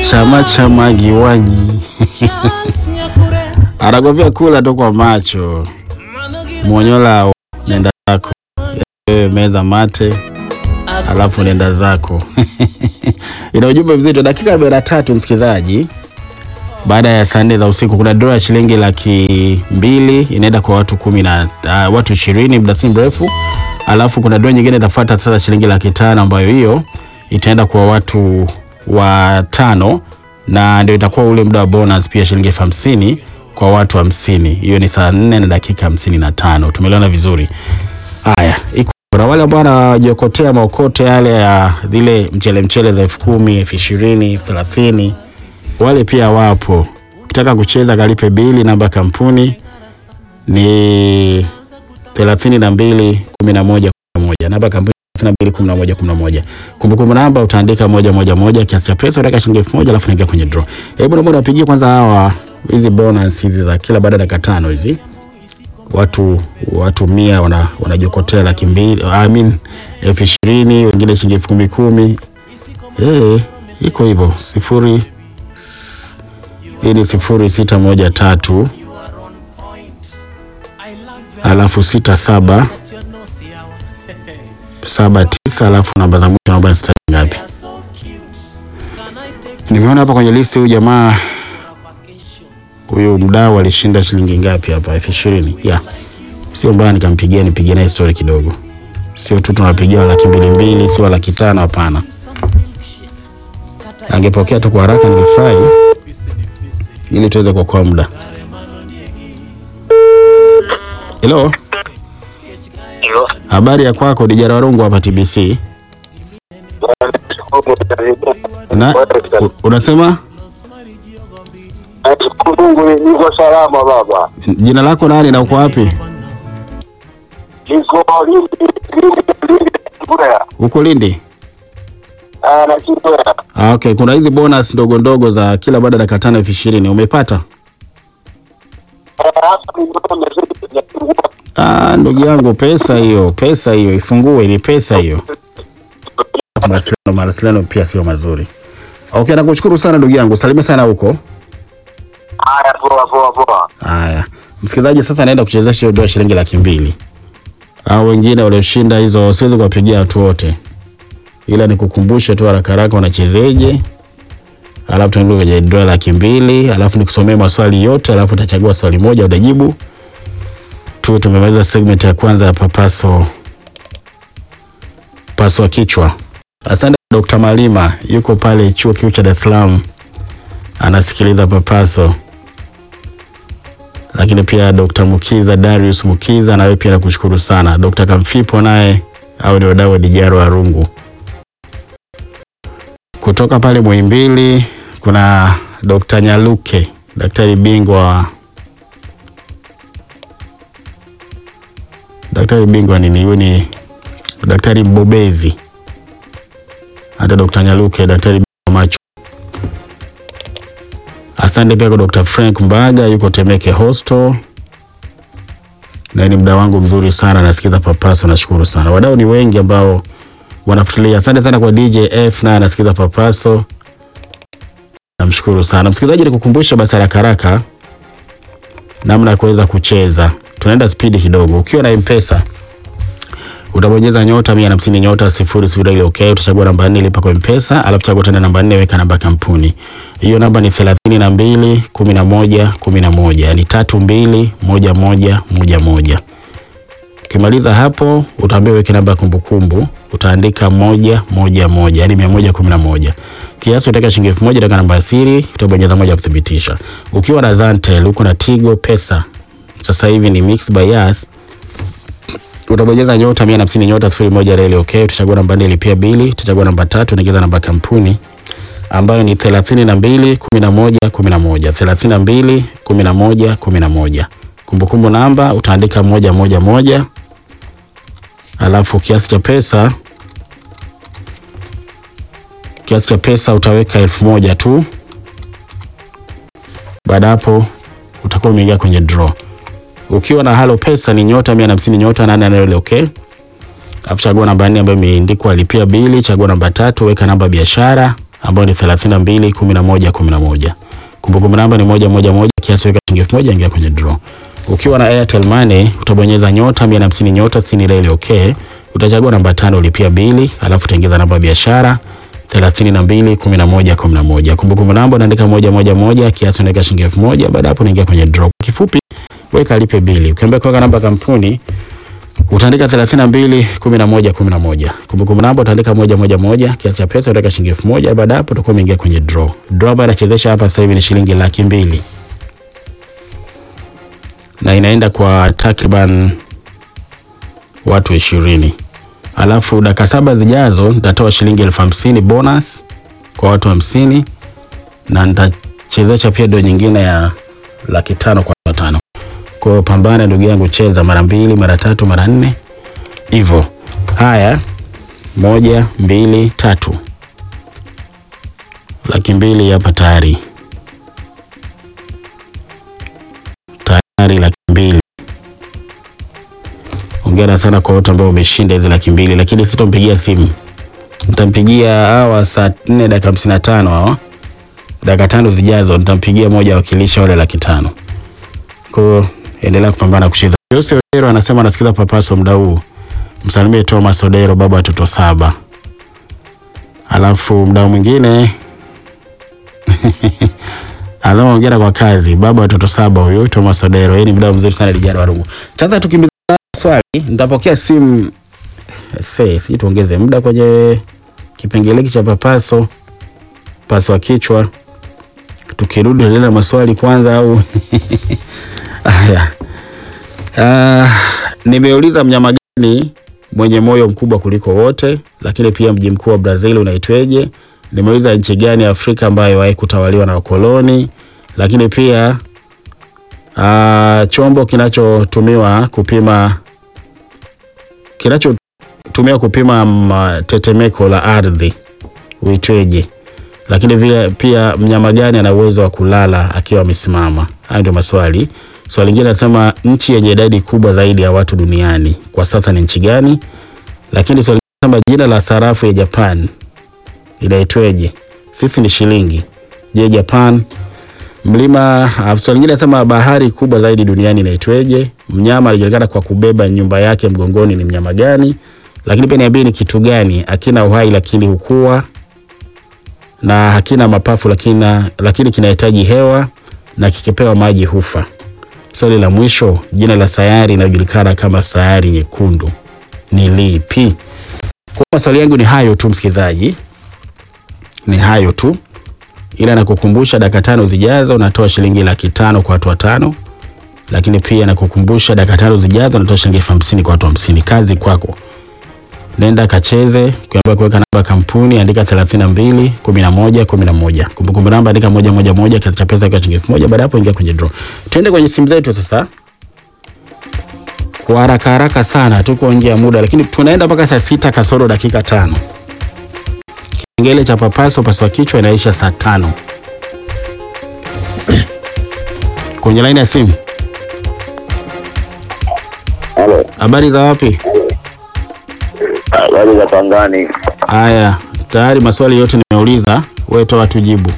chama cha Magiwanyi anakwambia kula tu kwa macho. Monyola, nenda zako wewe, meza mate, alafu nenda zako. Ina ujumbe mzito. Dakika arobaini na tatu msikilizaji, baada ya saa nne za usiku kuna draw ya shilingi laki mbili inaenda kwa watu kumi na uh, watu ishirini muda si mrefu, alafu kuna draw nyingine itafuata sasa shilingi laki tano ambayo hiyo itaenda kwa watu watano na ndio itakuwa ule muda wa bonus pia shilingi elfu hamsini kwa watu hamsini. Hiyo ni saa nne na dakika hamsini na tano. Tumeelewana vizuri? Haya, iko na wale ambao wanajiokotea maokote yale ya zile mchele mchele za elfu kumi elfu ishirini elfu thelathini wale pia wapo. Ukitaka kucheza kalipe bili, namba ya kampuni ni thelathini na mbili kumi na moja kumi na moja namba ya kampuni thelathini na mbili kumi na moja kumi na moja Kumbukumbu namba utaandika moja moja moja, kiasi cha pesa utaweka shilingi elfu moja alafu naingia kwenye draw. Hebu naomba napigie kwanza hawa hizi bonus hizi za kila baada ya dakika tano hizi watu watu mia wana wanajiokotea laki mbili I mean elfu ishirini wengine shilingi elfu kumi kumi eh, iko hivyo sifuri hii ni sifuri sita moja tatu alafu sita saba saba tisa alafu namba za mwisho naomba nisitaje ngapi. Nimeona hapa kwenye listi huyu jamaa huyu mdau alishinda shilingi ngapi hapa? elfu ishirini yeah. Sio mbaya nikampigia nipigie naye story kidogo, sio tu tunapigia laki mbili mbili, sio laki tano. Hapana, angepokea tu kwa haraka ningefurahi, ili tuweze kuokoa muda. Hello, Hilo. habari ya kwako? Dijara Warungu hapa TBC. Na, u- unasema Nashukuru Mungu niko salama baba. jina lako nani na uko wapi? Niko Lindi, Lindi, Lindi, Mbeya. Uko Lindi? Ah, na Mbeya. Ah, okay. Kuna hizi bonus ndogo ndogo za kila baada ya dakika tano elfu ishirini umepata? Ah, hapa nimeona message ya kufungua. Ah, ndugu yangu, pesa hiyo, pesa hiyo ifungue, ni pesa hiyo. Mawasiliano mawasiliano pia sio mazuri. Okay, nakushukuru sana ndugu yangu, salimia sana huko. Haya, poa poa poa. Haya, msikilizaji, sasa naenda kuchezesha hiyo dola shilingi laki mbili. Au wengine walioshinda hizo siwezi kuwapigia watu wote, ila nikukumbushe tu haraka haraka wanachezeje, alafu tuingie kwenye dola laki mbili, alafu nikusomee maswali yote, alafu utachagua swali moja utajibu. Tu tumemaliza segment ya kwanza ya papaso paswa kichwa. Asante Dr. Malima, yuko pale chuo kikuu cha Dar es Salaam anasikiliza papaso lakini pia Dr. Mukiza Darius Mukiza nawe pia nakushukuru sana. Dr. Kamfipo naye au ni wadau wa Dijaro Arungu. Kutoka pale Muhimbili kuna Dr. Nyaluke, daktari bingwa wa daktari bingwa nini, huyu ni daktari mbobezi. Hata Dr. Nyaluke daktari bingwa wa macho. Asante pia kwa Dr. Frank Mbaga yuko Temeke Hostel. Na ni mda wangu mzuri sana nasikiza papasa, nashukuru sana. Wadau ni wengi ambao wanafuatilia. Asante sana kwa DJ F naye anasikiza papaso. Namshukuru sana. Msikilizaji, nikukumbusha basi haraka haraka namna ya kuweza kucheza. Tunaenda spidi kidogo. Ukiwa na M-Pesa utabonyeza nyota mia na hamsini nyota sifuri sifuri ile okay. Utachagua namba nne lipa kwa mpesa, alafu chagua tena namba nne weka namba ya kampuni. Hiyo namba ni thelathini na mbili kumi na moja kumi na moja yani tatu mbili moja moja moja moja. Ukimaliza hapo utaambiwa weke namba ya kumbukumbu, utaandika moja moja moja yani mia moja kumi na moja. Kiasi utaweka shilingi elfu moja utaweka namba ya siri, utabonyeza moja kuthibitisha. Ukiwa na Zantel uko na Tigo Pesa, sasa hivi ni Mixx by Yas utabonyeza nyota mia na hamsini nyota sifuri moja reli okay. Utachagua namba nne lipia bili, utachagua namba tatu unaingiza namba ya kampuni ambayo ni thelathini na mbili kumi na moja kumi na moja thelathini na mbili kumi na moja kumi na moja Kumbukumbu namba utaandika moja moja moja, alafu kiasi cha pesa kiasi cha pesa utaweka elfu moja tu. Baada ya hapo utakuwa umeingia kwenye draw. Ukiwa na halo pesa ni nyota mia na hamsini nyota nane nane ile okay. Alafu chagua namba nne ambayo imeandikwa lipia bili, chagua namba tatu, weka namba ya biashara, ambayo ni 32 11 11. Kumbukumbu namba ni moja moja moja, kiasi weka shilingi elfu moja ingia kwenye draw. Ukiwa na Airtel Money utabonyeza nyota 150 nyota 60 reli okay. Utachagua namba tano ulipia bili, alafu utaingiza namba ya biashara 32 11 11. Kumbukumbu namba unaandika moja moja moja, kiasi unaweka shilingi elfu moja. Baada hapo unaingia kwenye draw. Kifupi weka lipe bili. Ukiambia kuweka namba ya kampuni utaandika 32 11 11. Kumbukumbu namba utaandika moja moja moja, kiasi cha pesa utaweka shilingi elfu moja. Baada hapo utakuwa umeingia kwenye draw. Draw ambayo inachezesha hapa sasa hivi ni shilingi laki mbili na inaenda kwa takriban watu ishirini. Alafu dakika saba zijazo nitatoa shilingi elfu hamsini bonus kwa watu hamsini na nitachezesha pia do nyingine ya laki tano kwa watu watano. Kwa hiyo pambana ndugu yangu, cheza mara mbili, mara tatu, mara nne hivyo. Haya, moja, mbili, tatu, laki mbili hapa tayari, tayari laki mbili. Hongera sana kwa wote ambao umeshinda hizi laki mbili, lakini sitompigia simu, nitampigia hawa saa nne dakika hamsini na tano hawa dakika tano zijazo, nitampigia moja wakilisha wale laki tano. Kwa hiyo endelea kupambana kucheza. Jose Odero anasema anasikiza Papaso muda huu, msalimie Thomas Odero, baba watoto saba. Alafu mdau mwingine anasema hongera kwa kazi, baba watoto saba huyo Thomas Odero. Yeye ni mdau mzuri sana Lijara Warungu. Sasa tukimbiza swali, nitapokea simu sasa, si tuongeze muda kwenye kipengele hiki cha Papaso paswa kichwa, tukirudi tuendelee na maswali kwanza au Haya. Uh, nimeuliza mnyama gani mwenye moyo mkubwa kuliko wote, lakini pia mji mkuu wa Brazil unaitweje? Nimeuliza nchi gani ya Afrika ambayo iwahi kutawaliwa na wakoloni, lakini pia uh, chombo kinachotumiwa kupima kinachotumiwa kupima mm, tetemeko la ardhi uitweje? Lakini pia, pia mnyama gani ana uwezo wa kulala akiwa amesimama? Hayo ndio maswali. Swali lingine nasema nchi yenye idadi kubwa zaidi ya watu duniani kwa sasa ni nchi gani? Lakini swali lingine nasema jina la sarafu ya Japan inaitweje? Sisi ni shilingi. Je, Japan mlima. Swali lingine nasema bahari kubwa zaidi duniani inaitweje? Mnyama alijulikana kwa kubeba nyumba yake mgongoni ni mnyama gani? Lakini pia niambie ni kitu gani akina uhai lakini hukua na hakina mapafu lakini, lakini kinahitaji hewa na kikipewa maji hufa. Swali la mwisho, jina la sayari inayojulikana kama sayari nyekundu ni lipi? Kwa maswali yangu ni hayo tu, msikilizaji, ni hayo tu, ila nakukumbusha dakika tano zijazo natoa shilingi laki tano kwa watu watano, lakini pia nakukumbusha dakika tano zijazo natoa shilingi elfu hamsini kwa watu hamsini. Kazi kwako, nenda kacheze. Kuamba kuweka namba kampuni andika 32 11 11. Kumbukumbu namba andika moja moja moja, kiasi cha pesa kwa shilingi elfu moja. Baada hapo ingia kwenye draw. Tuende kwenye simu zetu sasa, kwa haraka haraka sana, tuko nje ya muda, lakini tunaenda mpaka saa sita kasoro dakika tano. Kipengele cha papaso paswa kichwa inaisha saa tano. Kwenye laini ya simu, Halo, habari za wapi? habari za Pangani. Haya, tayari maswali yote nimeuliza, wewe toa tujibu.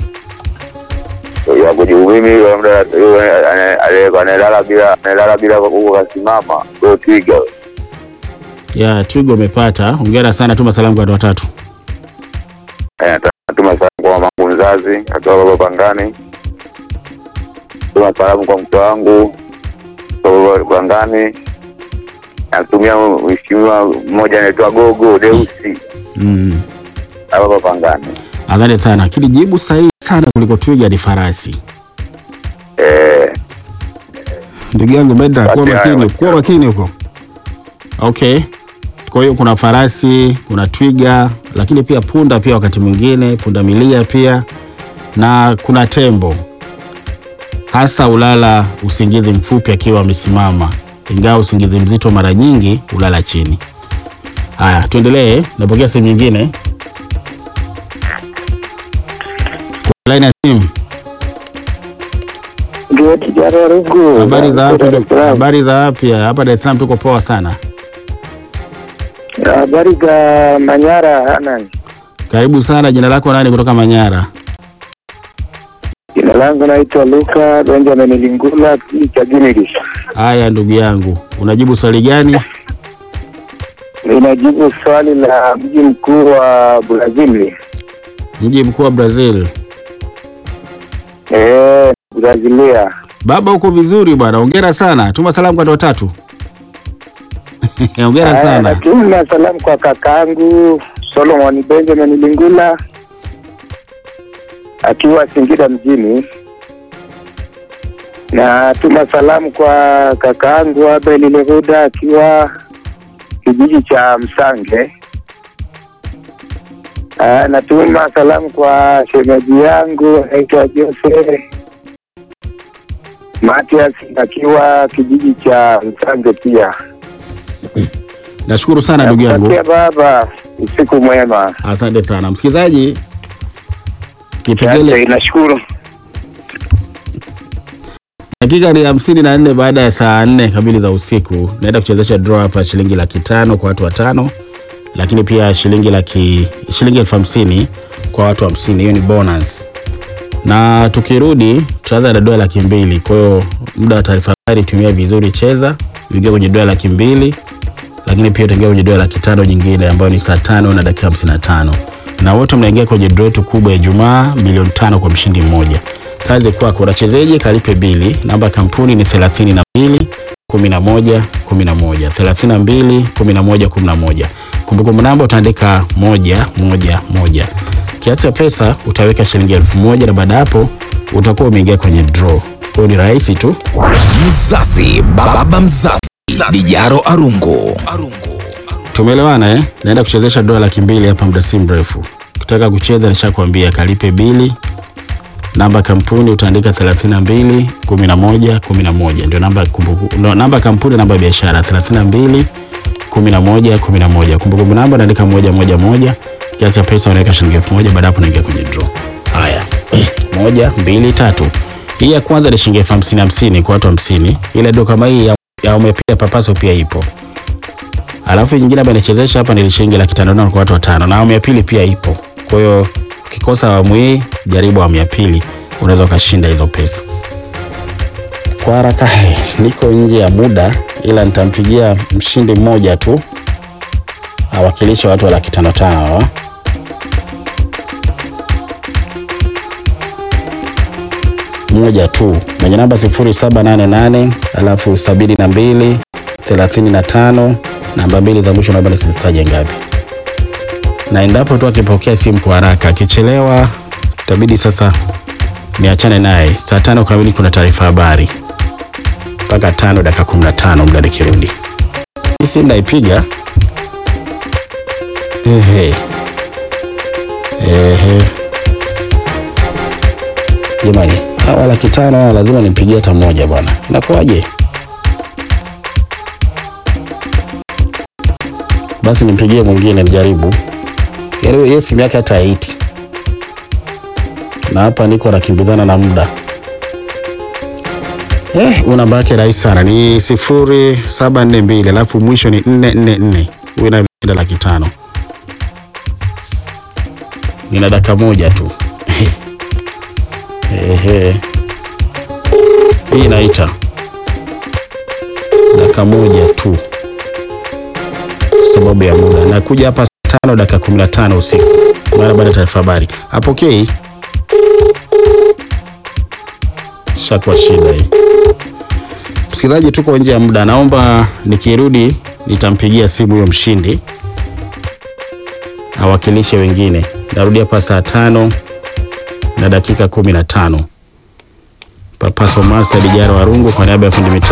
Ya kujibu mimi yule mda yule ane- ane- analala bila analala bila huko kasimama. Ndio twiga. Ya Twigo umepata, hongera sana, tuma salamu kwa watu watatu. Eh, natuma salamu kwa mamangu mzazi akiwa baba Pangani. Tuma salamu kwa mke wangu kwa baba Pangani. Natumia mheshimiwa mmoja anaitwa Gogo Deusi Mm. hapa Pangani. Asante sana, lakini jibu sahihi sana kuliko twiga ni farasi. Eh, Ndugu yangu Bedra, kuwa Kati makini, hayo. kuwa makini huko. Okay, kwa hiyo kuna farasi, kuna twiga, lakini pia punda, pia wakati mwingine punda milia pia, na kuna tembo. Hasa ulala usingizi mfupi akiwa amesimama, ingawa usingizi mzito mara nyingi ulala chini. Haya, tuendelee. Napokea simu nyingine. Kwa line ya simu. Ndio kijana Rungu. Habari za wapi? Dar es Salaam. Habari za wapi? Hapa Dar es Salaam tuko poa sana. Habari za Manyara Hanan. Karibu sana. Jina lako nani kutoka Manyara? Jina langu naitwa Luka Benjamin Lingula, kijiji cha Gimilis. Haya ndugu yangu, unajibu swali gani? Ninajibu swali la mji mkuu wa Brazil. Mji mkuu wa Brazil. Eh, Brazilia. Baba, uko vizuri bwana, hongera sana. Tuma salamu kwa watu watatu. Hongera Haya, sana. Natuma salamu kwa kakaangu Solomon Benjamin Lingula akiwa Singida mjini. Natuma salamu kwa kakaangu Abel Lehuda akiwa kijiji cha Msange. Ah, natuma salamu kwa shemeji yangu anaitwa Jose Matias akiwa kijiji cha Msange pia. Nashukuru sana ndugu yangu. Nakutakia baba usiku mwema. Asante sana msikilizaji. Asante, Kipengele nashukuru. dakika ni hamsini na nne baada ya saa nne kamili za usiku. Naenda kuchezesha draw hapa shilingi laki tano kwa watu watano, lakini pia shilingi laki shilingi elfu hamsini kwa watu hamsini. Hiyo ni bonus, na tukirudi tutaanza na dola laki mbili. Kwa hiyo muda wa taarifa habari tumia vizuri, cheza uingia kwenye dola laki mbili, lakini pia utaingia kwenye dola laki tano nyingine ambayo ni saa tano na dakika hamsini na tano na wote mnaingia kwenye draw yetu kubwa ya Ijumaa milioni tano kwa mshindi mmoja. Kazi kwako, unachezeje? Kalipe bili. Namba ya kampuni ni 32 11 11 32 11 11. Kumbukumbu namba utaandika moja moja moja. Kiasi cha pesa utaweka shilingi elfu moja na baada ya hapo utakuwa umeingia kwenye draw. Kwa hiyo ni rahisi tu. Mzazi, baba mzazi, Dijaro Arungu. Tumeelewana eh? Naenda kuchezesha dola laki mbili hapa muda si mrefu. Ukitaka kucheza nishakwambia kalipe bili. Namba ya kampuni utaandika 32 11 11 ndio namba ya kumbuku- no, namba ya kampuni, namba ya biashara 32 11 11. Kumbukumbu namba unaandika moja moja moja. Kiasi cha pesa unaweka shilingi elfu moja baada ya hapo unaingia kwenye draw. Haya, moja mbili tatu. Hii ya kwanza ni shilingi elfu hamsini hamsini kwa watu hamsini. Ile ndio kama hii ya, ya umepia papaso pia ipo. Alafu nyingine ambayo inachezesha hapa ni shilingi laki tano tano kwa watu watano, na awamu ya pili pia ipo. Kwa hiyo ukikosa awamu hii, jaribu awamu ya pili, unaweza ukashinda hizo pesa kwa haraka. he, Niko nje ya muda, ila nitampigia mshindi mmoja tu awakilishe watu wa laki tano tano hawa. mmoja tu mwenye namba 0788 alafu 72 35 namba mbili za mwisho naomba nisizitaje ngapi, na endapo tu akipokea simu kwa haraka, akichelewa itabidi sasa niachane naye. Saa tano kamili kuna taarifa habari mpaka tano dakika 15 muda nikirudi. Hii simu naipiga. Ehe. Ehe. Jamani, hawa laki tano hawa lazima nimpigie hata mmoja bwana, inakuwaje? Basi nimpigie mwingine nijaribu. Yaani hiyo simu yake hata haiti, na hapa niko nakimbizana na muda. Eh, una namba yake rahisi sana ni sifuri saba nne mbili alafu mwisho ni nne nne nne. Huyu naye ameshinda laki tano. Nina dakika moja tu. Ehe. Hii inaita dakika moja tu kwa sababu ya muda. Nakuja hapa saa tano dakika kumi na tano usiku mara baada ya taarifa habari. Apokei, shakuwa shida hii. Msikilizaji, tuko nje ya muda, naomba nikirudi nitampigia simu huyo mshindi awakilishe wengine. Narudi hapa saa tano na dakika kumi na tano. Papaso Master Dijara Warungu kwa niaba ya fundi mitambo